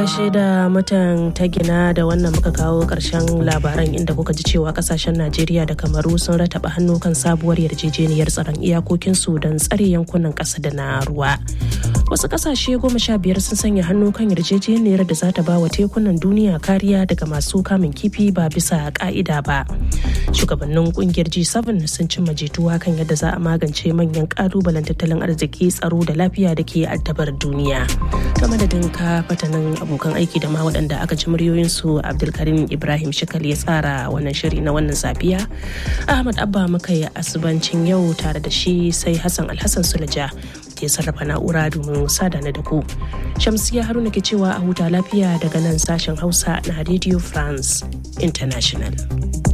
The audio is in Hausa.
gaishe da mutan ta gina da wannan muka kawo ƙarshen labaran inda kuka ji cewa kasashen Najeriya da Kamaru sun rataba hannu kan sabuwar yarjejeniyar tsaron iyakokinsu don tsare yankunan ƙasa da na ruwa. Wasu ƙasashe goma sha biyar sun sanya hannu kan yarjejeniyar da za ta ba wa tekunan duniya kariya daga masu kamun kifi ba bisa ƙa'ida ba. Shugabannin ƙungiyar G7 sun cimma jituwa kan yadda za a magance manyan ƙalubalen tattalin arziki tsaro da lafiya da ke addabar duniya. Ta madadin ka fatanin abokan aiki da ma waɗanda aka ji muryoyinsu Abdulkarim Ibrahim Shikal ya tsara wannan shiri na wannan safiya. Ahmad Abba muka yi asubancin yau tare da shi sai Hassan Alhassan Sulaja ya sarrafa na'ura domin sada na da ku. Shamsiya Haruna ke cewa a huta lafiya daga nan sashen Hausa na Radio France International.